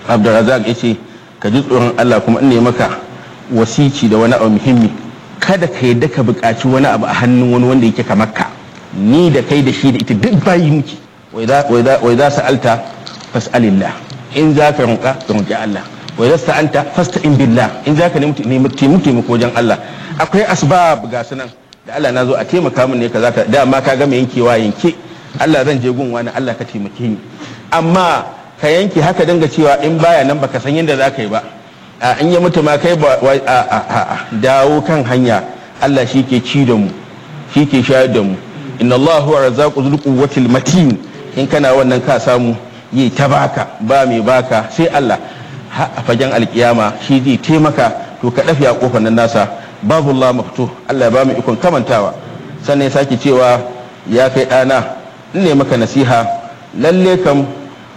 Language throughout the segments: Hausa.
abdulrazak ya ce ka ji tsoron allah kuma in ne maka wasici da wani abu muhimmi kada ka yadda ka buƙaci wani abu a hannun wani wanda yake kamar ka ni da kai da shi da ita duk bayi muke wai za su alta fas'alillah in za ka rinka ka rinƙi allah wai za su ta'anta fasta in billah in za ka nemi taimako wajen allah akwai asbab ga su nan da allah na zo a taimaka min ne ka za ka dama ka gama yankewa yanke allah zan je gun wani allah ka taimake ni amma ka yanke haka dinga cewa in baya nan baka san yadda za ka yi ba a in ya mutu ma kai ba a dawo kan hanya Allah shi ke ci da mu shi ke shayar da mu inna Allah huwa razzaqu dhul quwwatil matin in kana wannan ka samu yi ta baka ba mai baka sai Allah a fagen alkiyama shi zai taimaka to ka dafi a kofar nan nasa babu Allah mafto Allah ya ba mu ikon kamantawa sannan ya sake cewa ya kai ɗana in ne maka nasiha lalle kam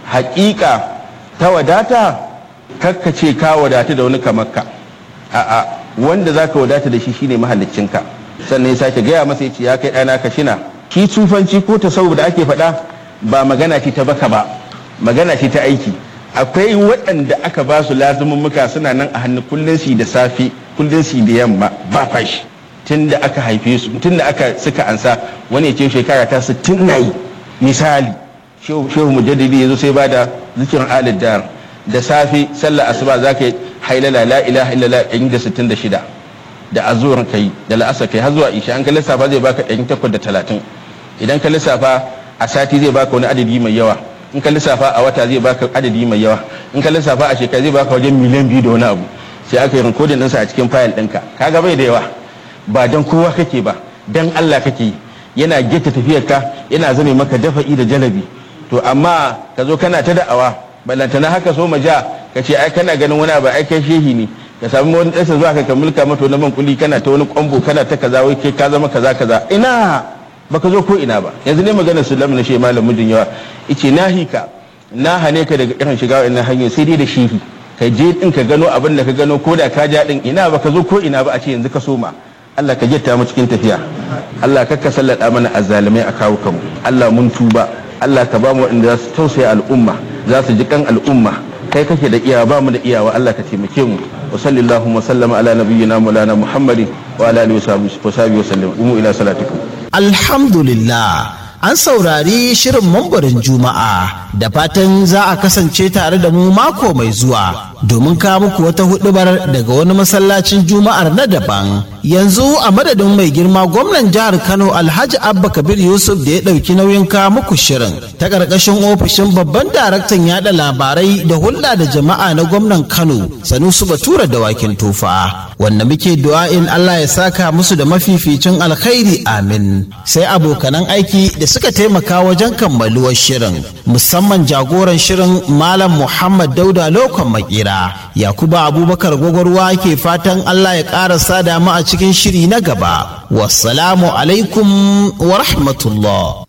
haƙiƙa ta wadata kakka ce ka wadata da wani kamarka a'a wanda za ka wadata da shi shine mahallicinka sannan ya sake gaya masa ya ce ya kai ɗana ka shina shi tsufanci ko ta da ake faɗa ba magana ce ta baka ba magana ce ta aiki akwai waɗanda aka ba su muka suna nan a hannu kullum su da safe kullum su da yamma ba fashi tun da aka haife su tun da aka suka ansa wani ya ce shekara ta sittin na yi misali shehu mujaddidi ya zo sai ba da zikirin alid dar da safe sallar asuba za ka yi hailala la ilaha illallah ɗari da sittin da shida da azuwar kai da la'asar kai har zuwa isha an ka lissafa zai baka ɗari takwas da talatin idan ka lissafa a sati zai baka wani adadi mai yawa in ka lissafa a wata zai baka adadi mai yawa in ka lissafa a shekara zai baka wajen miliyan biyu da wani abu sai aka yi rikodin ɗinsa a cikin fayil ɗinka kaga bai da yawa ba don kowa kake ba don Allah kake yi yana geta tafiyarka yana zame maka dafa'i da jalabi to amma ka zo kana ta da'awa ballantana haka so maja ka ce ai kana ganin wani ba ai kai shehi ne ka samu wani ɗansa zuwa ka mulka mata wani man kuli kana ta wani kwambo kana ta kaza wai kai ka zama kaza kaza ina baka zo ko ina ba yanzu ne maganar sulam na shi malam mijin yawa ice na hika na hane ka daga irin shiga wannan hanyar sai dai da shehi ka je din ka gano abin da ka gano ko da ka ja din ina baka zo ko ina ba a ce yanzu ka soma Allah ka jetta mu cikin tafiya Allah ka ka sallada mana azzalumai a kawo kanmu Allah mun tuba Allah ka ba mu waɗanda za su tausaya al'umma za su ji kan al'umma kai kake da iyawa ba mu da iyawa Allah ka taimake mu wa sallallahu wa sallama ala nabiyyina maulana muhammadin wa ala alihi wa sahbihi wa sallam umu ila salatikum alhamdulillah an saurari shirin mambarin juma'a da fatan za a kasance tare da mu mako mai zuwa domin kawo muku wata hudubar daga wani masallacin juma'ar na daban yanzu a madadin mai girma gwamnan jihar kano alhaji abba kabir yusuf da ya ɗauki nauyin kawo muku shirin ta ƙarƙashin ofishin babban daraktan yada labarai da hulɗa da jama'a na gwamnan kano sanusu batura da wakin tufa wanda muke du'a'in allah ya saka musu da mafificin alkhairi amin sai abokanan aiki da suka taimaka wajen kammaluwar shirin musamman jagoran shirin malam muhammad dauda lokon makera yakuba abubakar gwagwarwa ke fatan allah ya ƙara sada mu a cikin shiri na gaba wassalamu alaikum wa rahmatullah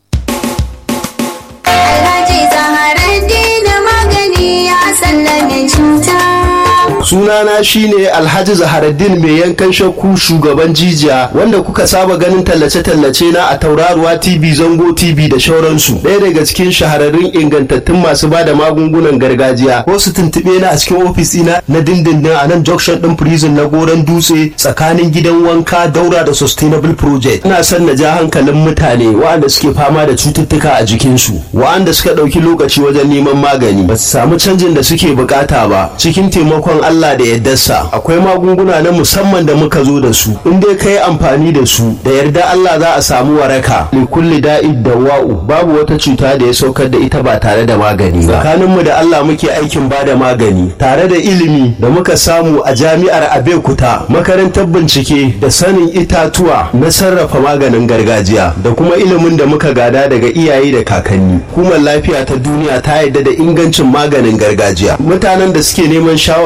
Alhaji Zaharaddin magani ya sallame cuta. sunana shine alhaji zaharaddin mai yankan shakku shugaban jijiya wanda kuka saba ganin tallace-tallace na a tauraruwa tv zango tv da shauransu ɗaya daga cikin shahararrun ingantattun masu ba da magungunan gargajiya ko su tuntuɓe na a cikin ofis ina na dindindin a nan junction ɗin prison na goron dutse tsakanin gidan wanka daura da sustainable project ina son na ja hankalin mutane waɗanda suke fama da cututtuka a jikinsu waɗanda suka ɗauki lokaci wajen neman magani ba su samu canjin da suke bukata ba cikin taimakon Allah da yardarsa akwai magunguna na musamman da muka zo da su in dai kai amfani da su da yarda Allah za a samu waraka li kulli da'id dawa'u babu wata cuta da ya saukar da ita ba tare da magani ba tsakanin mu da Allah muke aikin ba da magani tare da ilimi da muka samu a jami'ar Abeokuta makarantar bincike da sanin itatuwa na sarrafa maganin gargajiya da kuma ilimin da muka gada daga iyaye da kakanni hukumar lafiya ta duniya ta yarda da ingancin maganin gargajiya mutanen da suke neman shawarwari ko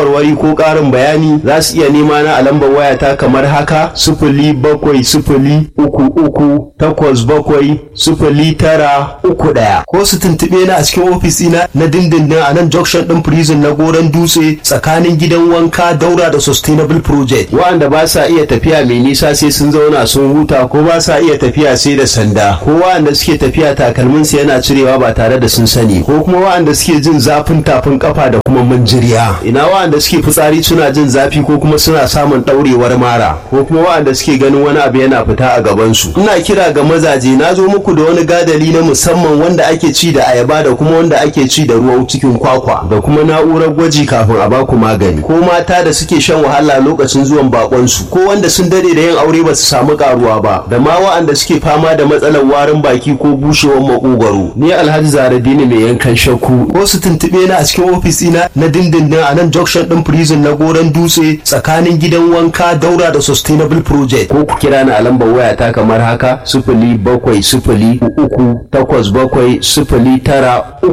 ko ƙarin bayani za su iya nema na a lambar wayata kamar haka sifili bakwai sifili uku uku takwas bakwai sifili tara uku ɗaya ko su tuntuɓe na a cikin ofis ɗina na dindindin a nan junction ɗin prison na goron dutse tsakanin gidan wanka daura da sustainable project wa'anda ba sa iya tafiya mai nisa sai sun zauna sun huta ko ba sa iya tafiya sai da sanda ko wa'anda suke tafiya takalmin su yana cirewa ba tare da sun sani ko kuma wa'anda suke jin zafin tafin kafa da kuma manjiriya ina wa'anda suke fitsari suna jin zafi ko kuma suna samun ɗaurewar mara ko kuma wa'anda suke ganin wani abu yana fita a gaban su ina kira ga mazaje na zo muku da wani gadali na musamman wanda ake ci da ayaba da kuma wanda ake ci da ruwan cikin kwakwa da kuma na'urar gwaji kafin a baku magani ko mata da suke shan wahala lokacin zuwan bakon su ko wanda sun dade da yin aure ba su samu karuwa ba da ma wa'anda suke fama da matsalar warin baki ko bushewar makogwaro ni alhaji zaradini mai yankan shakku ko su tuntube na a cikin ofis ina na dindindin a nan junction din prison na goron dutse tsakanin gidan wanka daura da sustainable project ko ku kira ni a lambar waya ta kamar haka sifili bakwai sifili uku takwas bakwai sifili tara